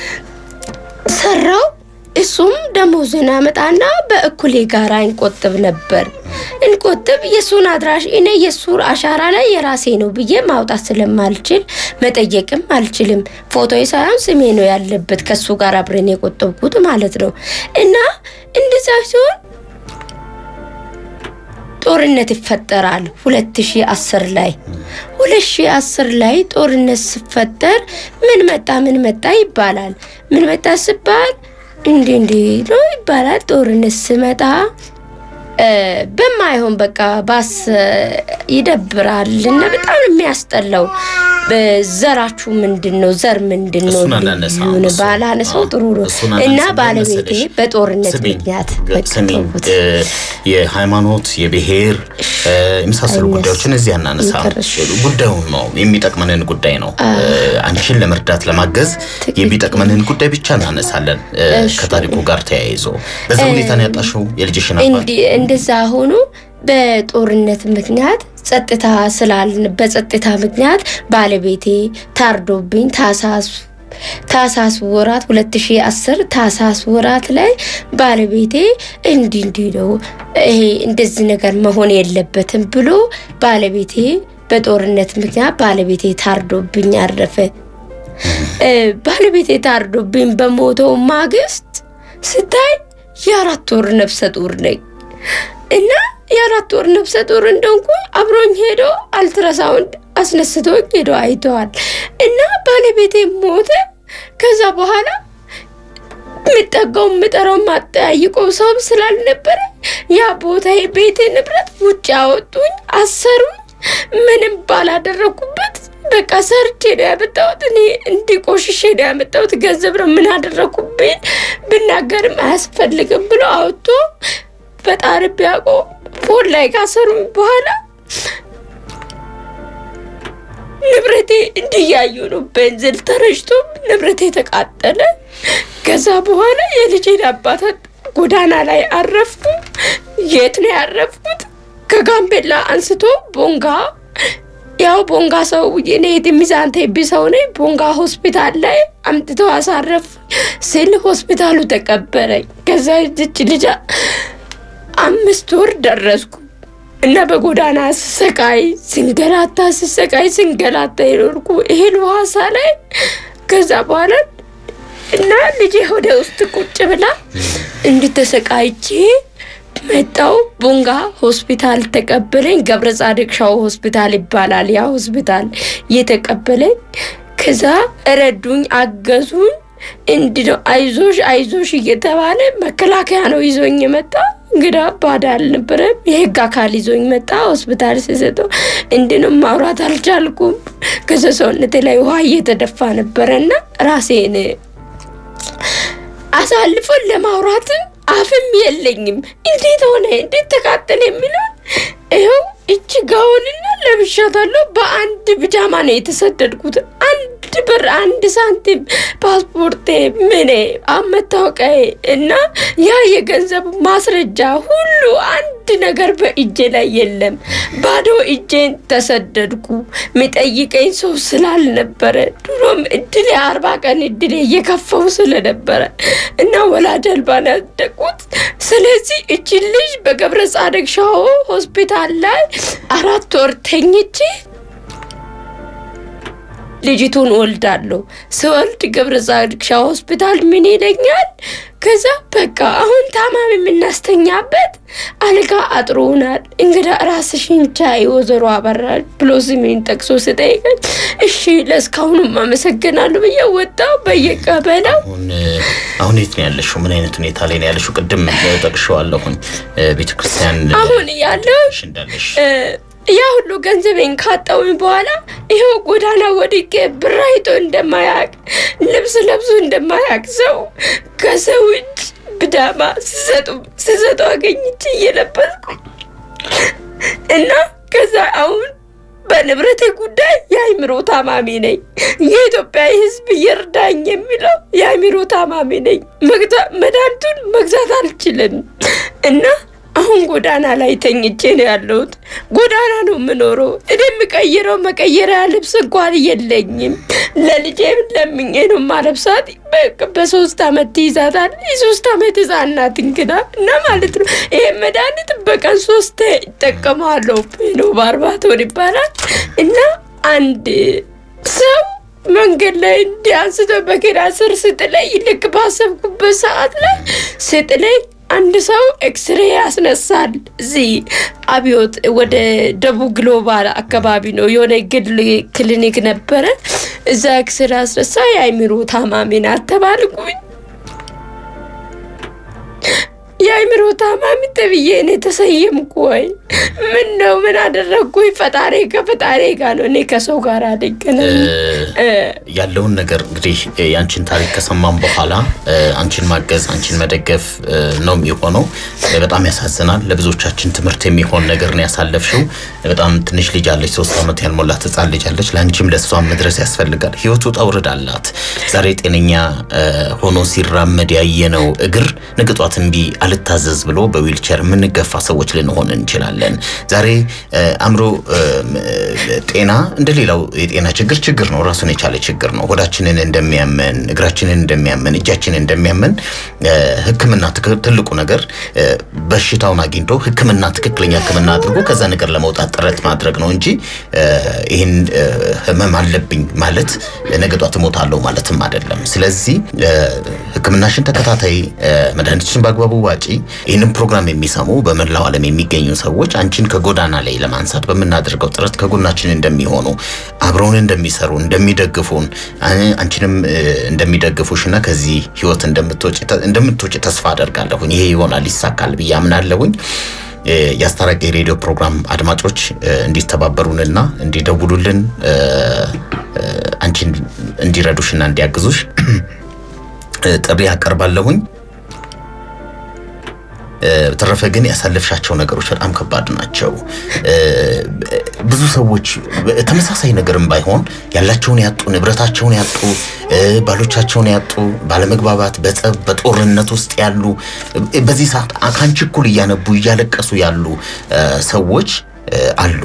ሰራው እሱም ደሞዝን አመጣና በእኩሌ ጋራ እንቆጥብ ነበር። እንቆጥብ የእሱን አድራሽ እኔ የእሱ አሻራ ላይ የራሴ ነው ብዬ ማውጣት ስለማልችል መጠየቅም አልችልም። ፎቶ ሳይሆን ስሜ ነው ያለበት ከእሱ ጋር አብረን የቆጠብኩት ማለት ነው። እና እንደዛ ሲሆን ጦርነት ይፈጠራል። 2010 ላይ 2010 ላይ ጦርነት ሲፈጠር ምን መጣ ምን መጣ ይባላል። ምን መጣ ሲባል እንዲህ እንዲህ ነው ይባላል። ጦርነት ስመጣ በማይሆን በቃ ባስ ይደብራል እና በጣም የሚያስጠላው ዘራችሁ ምንድን ነው? ዘር ምንድን ነው? ልዩን ባላነሳው ጥሩ ነው እና ባለቤቴ በጦርነት ምክንያት ስሚኝ፣ የሃይማኖት የብሔር የመሳሰሉ ጉዳዮችን እዚህ አናነሳ። ጉዳዩን ነው የሚጠቅመንን ጉዳይ ነው አንቺን ለመርዳት ለማገዝ የሚጠቅመንን ጉዳይ ብቻ እናነሳለን። ከታሪኩ ጋር ተያይዞ በዛ ሁኔታ ነው ያጣሽው የልጅሽን አባት እንደዛ ሆኖ በጦርነት ምክንያት ጸጥታ ስላልን በጸጥታ ምክንያት ባለቤቴ ታርዶብኝ ታሳስ ታሳስ ወራት 2010 ታሳስ ወራት ላይ ባለቤቴ እንዲህ እንዲህ ነው ይሄ እንደዚህ ነገር መሆን የለበትም ብሎ ባለቤቴ በጦርነት ምክንያት ባለቤቴ ታርዶብኝ አረፈ። ባለቤቴ ታርዶብኝ በሞተው ማግስት ስታይ የአራት ወር ነፍሰ ጡር ነኝ እና የአራት ወር ነፍሰ ጡር እንደንኩ አብሮኝ ሄዶ አልትራሳውንድ አስነስቶኝ ሄዶ አይተዋል። እና ባለቤቴ ሞተ። ከዛ በኋላ የምጠጋው የምጠራው ማጠያይቀው ሰውም ስላልነበረ ያ ቦታ ቤቴ ንብረት ውጭ አወጡኝ፣ አሰሩኝ። ምንም ባላደረኩበት በቃ ሰርቼ ነው ያመጣሁት። እኔ እንዲቆሽሽ ነው ያመጣሁት። ገንዘብ ነው ምን አደረኩብኝ ብናገርም አያስፈልግም ብሎ አወጥቶ ፈጣሪ ቢያውቀው ፎን ላይ ካሰሩኝ በኋላ ንብረቴ እንዲያዩ ነው። ቤንዚል ተረጭቶ ንብረቴ ተቃጠለ። ከዛ በኋላ የልጄን አባታት ጎዳና ላይ አረፍኩ። የት ነው ያረፍኩት? ከጋምቤላ አንስቶ ቦንጋ ያው ቦንጋ ሰው እኔ የሚዛን ቴቢ ሰው ነኝ። ቦንጋ ሆስፒታል ላይ አምጥተው አሳረፍ ስል ሆስፒታሉ ተቀበረኝ። ከዛ ዝች ልጅ አምስት ወር ደረስኩ እና በጎዳና ስሰቃይ ስንገላታ ስሰቃይ ስንገላታ የኖርኩ ይሄን ዋሳ ላይ ከዛ በኋላ እና ልጄ ወደ ውስጥ ቁጭ ብላ እንድተሰቃይቼ መጣው ቦንጋ ሆስፒታል ተቀበለኝ። ገብረ ጻድቅ ሻው ሆስፒታል ይባላል ያ ሆስፒታል የተቀበለኝ። ከዛ ረዱኝ፣ አገዙኝ። እንዲህ ነው አይዞሽ አይዞሽ እየተባለ መከላከያ ነው ይዞኝ የመጣ እንግዳ ባዳ አልነበረም። የህግ አካል ይዞኝ መጣ። ሆስፒታል ሲሰጠው እንዲህ ነው ማውራት አልቻልኩም። ከዛ ሰውነቴ ላይ ውሃ እየተደፋ ነበረና ራሴን አሳልፎን ለማውራትም አፍም የለኝም። እንዴት ሆነ እንዴት ተቃጠለ የሚለው ይኸው እጅ ጋውንና ለብሻታለሁ። በአንድ ብጃማ ነው የተሰደድኩት። አንድ ብር፣ አንድ ሳንቲም፣ ፓስፖርቴ፣ ምኔ፣ መታወቂያዬ እና ያ የገንዘብ ማስረጃ ሁሉ አንድ ነገር በእጄ ላይ የለም። ባዶ እጄን ተሰደድኩ። የሚጠይቀኝ ሰው ስላልነበረ ድሮም እድሌ አርባ ቀን እድሌ እየከፋው ስለነበረ እና ወላጅ አልባ ነው ያደግኩት። ስለዚህ እቺ ልጅ በገብረ ጻድቅ ሻዎ ሆስፒታል ላይ አራት ወር ተኝቼ ልጅቱን ወልዳለሁ። ስወልድ ገብረ ጻድቅ ሻዎ ሆስፒታል ምን ይለኛል? ከዛ በቃ አሁን ታማሚ የምናስተኛበት አልጋ አጥሮናል፣ እንግዳ ራስሽን ቻይ ወይዘሮ አበራሽ ብሎ ስሜን ጠቅሶ ስጠይቀኝ እሺ ለእስካሁኑም አመሰግናለሁ ብዬ ወጣሁ። በየቀበሌው አሁን አሁን የት ነው ያለሽው? ምን አይነት ሁኔታ ላይ ነው ያለሽው? ቅድም ጠቅሼዋለሁኝ ቤተክርስቲያን አሁን ያለው እንዳለሽ ያ ሁሉ ገንዘቤን ካጣውኝ በኋላ ይኸው ጎዳና ወድቄ ብር አይቶ እንደማያቅ ልብስ ለብሶ እንደማያቅ ሰው ከሰው እጅ ብዳማ ሲሰጡ ሲሰጡ አገኝቼ እየለበስኩ እና ከዛ አሁን በንብረቴ ጉዳይ የአይምሮ ታማሚ ነኝ። የኢትዮጵያ ሕዝብ ይርዳኝ የሚለው የአይምሮ ታማሚ ነኝ። መድኃኒቱን መግዛት አልችልም እና አሁን ጎዳና ላይ ተኝቼ ነው ያለሁት። ጎዳና ነው የምኖረው። እኔ የምቀይረው መቀየሪያ ልብስ እንኳን የለኝም። ለልጄ ለምኜ ነው ማለብሳት። በሶስት አመት ትይዛታል። የሶስት አመት ህጻን ናት እንግዳ እና ማለት ነው። ይሄ መድኃኒት በቀን ሶስት ይጠቀማለሁ ነው ባርባቶን ይባላል እና አንድ ሰው መንገድ ላይ እንዲያንስቶ በኪራ ስር ስጥለኝ ልክ ባሰብኩበት ሰዓት ላይ ስጥለኝ አንድ ሰው ኤክስሬ ያስነሳል። እዚህ አብዮት ወደ ደቡብ ግሎባል አካባቢ ነው የሆነ ግል ክሊኒክ ነበረ። እዛ ኤክስሬ ያስነሳ የአይምሮ ታማሚ ናት ተባልኩኝ። የአይምሮ ታማሚ ተብዬ እኔ ተሰየምኩ ወይ? ምን ነው ምን አደረግኩኝ? ፈጣሪ ከፈጣሪ ጋር ነው። እኔ ከሰው ጋር አልገናኝ ያለውን ነገር እንግዲህ የአንቺን ታሪክ ከሰማም በኋላ አንቺን ማገዝ አንቺን መደገፍ ነው የሚሆነው። በጣም ያሳዝናል። ለብዙዎቻችን ትምህርት የሚሆን ነገር ነው ያሳለፍሽው። በጣም ትንሽ ልጅ አለች፣ ሶስት ዓመት ያልሞላት ህጻን ልጅ አለች። ለአንቺም ለእሷም መድረስ ያስፈልጋል። ህይወቱ ውጣ ውረድ አላት። ዛሬ ጤነኛ ሆኖ ሲራመድ ያየነው እግር ነገ ጧት እምቢ አልታዘዝ ብሎ በዊልቸር የምንገፋ ሰዎች ልንሆን እንችላለን። ዛሬ አእምሮ ጤና እንደሌላው የጤና ችግር ችግር ነው፣ ራሱን የቻለ ችግር ነው። ሆዳችንን እንደሚያመን፣ እግራችንን እንደሚያመን፣ እጃችንን እንደሚያመን ሕክምና ትልቁ ነገር በሽታውን አግኝቶ ሕክምና ትክክለኛ ሕክምና አድርጎ ከዛ ነገር ለመውጣት ጥረት ማድረግ ነው እንጂ ይህን ህመም አለብኝ ማለት ነገ ጧት እሞታለሁ ማለትም አይደለም። ስለዚህ ሕክምናሽን ተከታታይ መድኃኒቶችን በአግባቡ ዋጪ። ይህንን ፕሮግራም የሚሰሙ በመላው ዓለም የሚገኙ ሰዎች አንቺን ከጎዳና ላይ ለማንሳት በምናደርገው ጥረት ከጎናችን እንደሚሆኑ አብረውን እንደሚሰሩ እንደሚደግፉን አንቺንም እንደሚደግፉሽ እና ከዚህ ህይወት እንደምትወጪ ተስፋ አደርጋለሁኝ። ይሄ ይሆናል ይሳካል ብዬ አምናለሁኝ። የአስታራቂ ሬዲዮ ፕሮግራም አድማጮች እንዲተባበሩንና እንዲደውሉልን አንቺን እንዲረዱሽና እንዲያግዙሽ ጥሪ አቀርባለሁኝ። በተረፈ ግን ያሳለፍሻቸው ነገሮች በጣም ከባድ ናቸው። ብዙ ሰዎች ተመሳሳይ ነገርም ባይሆን ያላቸውን ያጡ፣ ንብረታቸውን ያጡ፣ ባሎቻቸውን ያጡ፣ ባለመግባባት፣ በጸብ፣ በጦርነት ውስጥ ያሉ በዚህ ሰዓት ከአንቺ እኩል እያነቡ እያለቀሱ ያሉ ሰዎች አሉ።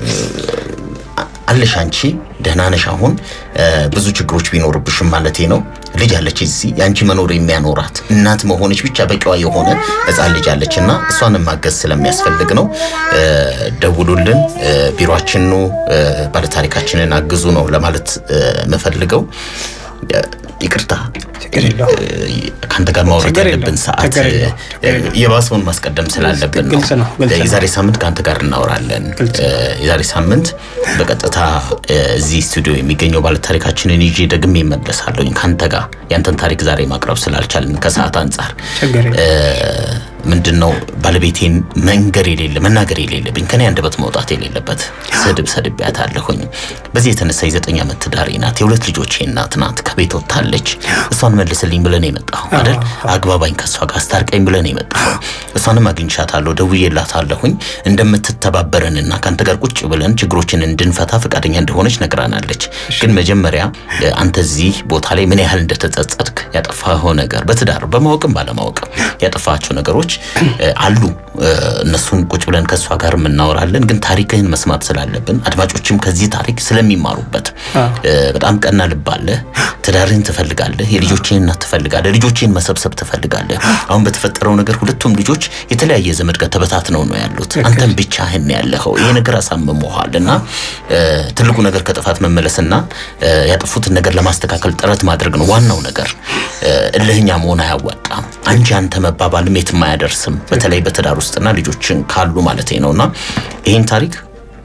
አለሽ አንቺ ደህና ነሽ። አሁን ብዙ ችግሮች ቢኖርብሽም ማለቴ ነው። ልጅ አለች እዚህ የአንቺ መኖር የሚያኖራት እናት መሆንሽ ብቻ በቂዋ የሆነ ሕፃን ልጅ አለች እና እሷንም ማገዝ ስለሚያስፈልግ ነው። ደውሉልን፣ ቢሮአችን ኑ፣ ባለታሪካችንን አግዙ ነው ለማለት የምፈልገው። ይቅርታ ችግር የለውም። ከአንተ ጋር ማውራት ችግር ያለብን የለውም። ሰዓት ችግር የለውም። ችግር የለውም። የባሰውን ማስቀደም ስላለብን ነው። ግልጽ ነው፣ ግልጽ ነው። የዛሬ ሳምንት ከአንተ ጋር እናወራለን። ግልጽ ነው። የዛሬ ሳምንት በቀጥታ እዚህ ስቱዲዮ የሚገኘው ባለታሪካችንን ይዤ ደግሜ እመለሳለሁኝ ከአንተ ጋር ያንተን ታሪክ ዛሬ ማቅረብ ስላልቻልን ከሰዓት አንጻር ችግር የለውም። ምንድን ነው ባለቤቴን መንገር የሌለ መናገር የሌለብኝ ከኔ አንደበት መውጣት የሌለበት ስድብ ሰድቤያታለሁኝ። በዚህ የተነሳ የዘጠኝ ዓመት ትዳሬ ናት። የሁለት ልጆቼ እናት ናት። ከቤት ወጥታለች። እሷን መልስልኝ ብለን የመጣሁ አይደል? አግባባኝ፣ ከእሷ ጋር አስታርቀኝ ብለን የመጣሁ እሷንም አግኝቻታለሁ፣ ደውዬላታለሁኝ እንደምትተባበረንና ከአንተ ጋር ቁጭ ብለን ችግሮችን እንድንፈታ ፈቃደኛ እንደሆነች ነግራናለች። ግን መጀመሪያ አንተ እዚህ ቦታ ላይ ምን ያህል እንደተጸጸትክ ያጠፋኸው ነገር በትዳር በማወቅም ባለማወቅም ያጠፋቸው ነገሮች አሉ። እነሱን ቁጭ ብለን ከእሷ ጋር እናወራለን። ግን ታሪክህን መስማት ስላለብን አድማጮችም ከዚህ ታሪክ ስለሚማሩበት በጣም ቀና ልብ አለህ። ትዳርህን ትፈልጋለህ። የልጆችህን እናት ትፈልጋለህ። ልጆችህን መሰብሰብ ትፈልጋለህ። አሁን በተፈጠረው ነገር ሁለቱም ልጆች የተለያየ ዘመድ ጋር ተበታትነው ነው ያሉት። አንተም ብቻህን ያለኸው ይሄ ነገር አሳምመሃል እና ትልቁ ነገር ከጥፋት መመለስና ያጠፉትን ነገር ለማስተካከል ጥረት ማድረግ ነው ዋናው ነገር። እልህኛ መሆን አያዋጣም። አንቺ አንተ መባባልም የትም አያደርስም። በተለይ በትዳር ውስጥና ልጆችን ካሉ ማለት ነውና ይህን ታሪክ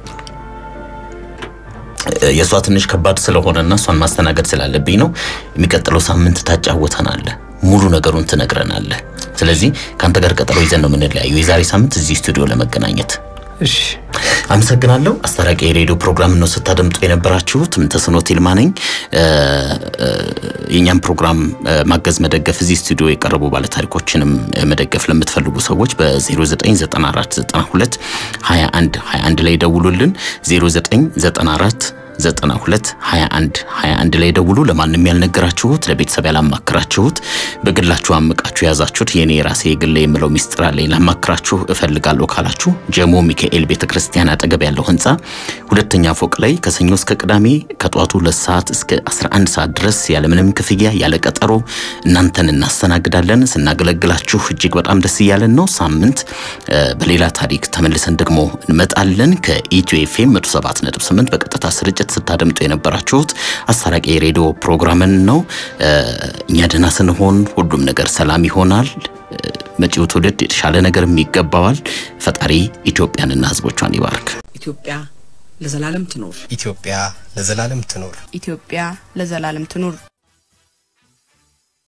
የእሷ ትንሽ ከባድ ስለሆነና እሷን ማስተናገድ ስላለብኝ ነው። የሚቀጥለው ሳምንት ታጫወተናለህ፣ ሙሉ ነገሩን ትነግረናለህ። ስለዚህ ከአንተ ጋር ቀጠሮ ይዘን ነው የምንለያየው የዛሬ ሳምንት እዚህ ስቱዲዮ ለመገናኘት። እሺ አመሰግናለሁ። አስታራቂ የሬዲዮ ፕሮግራም ነው ስታደምጡ የነበራችሁት። ምንተስኖት ይልማ ነኝ። የእኛም ፕሮግራም ማገዝ፣ መደገፍ እዚህ ስቱዲዮ የቀረቡ ባለታሪኮችንም መደገፍ ለምትፈልጉ ሰዎች በ099492 21 21 ላይ ደውሉልን 0994 92 21 21 ላይ ደውሉ። ለማንም ያልነገራችሁት ለቤተሰብ ያላማክራችሁት በግላችሁ አምቃችሁ የያዛችሁት የኔ ራሴ የግሌ የምለው ሚስጥር አለኝ ላማክራችሁ እፈልጋለሁ ካላችሁ ጀሞ ሚካኤል ቤተክርስቲያን አጠገብ ያለው ህንፃ ሁለተኛ ፎቅ ላይ ከሰኞ እስከ ቅዳሜ ከጠዋቱ ሁለት ሰዓት እስከ 11 ሰዓት ድረስ ያለምንም ክፍያ ያለ ቀጠሮ እናንተን እናስተናግዳለን። ስናገለግላችሁ እጅግ በጣም ደስ እያለን ነው። ሳምንት በሌላ ታሪክ ተመልሰን ደግሞ እንመጣለን። ከኢትዮ ኤፍኤም 107.8 በቀጥታ ስርጭት ስታደምጡ የነበራችሁት አስታራቂ የሬዲዮ ፕሮግራምን ነው። እኛ ደህና ስንሆን ሁሉም ነገር ሰላም ይሆናል። መጪው ትውልድ የተሻለ ነገርም ይገባዋል። ፈጣሪ ኢትዮጵያንና ህዝቦቿን ይባርክ። ኢትዮጵያ ለዘላለም ትኖር። ኢትዮጵያ ለዘላለም ትኖር። ኢትዮጵያ ለዘላለም ትኑር።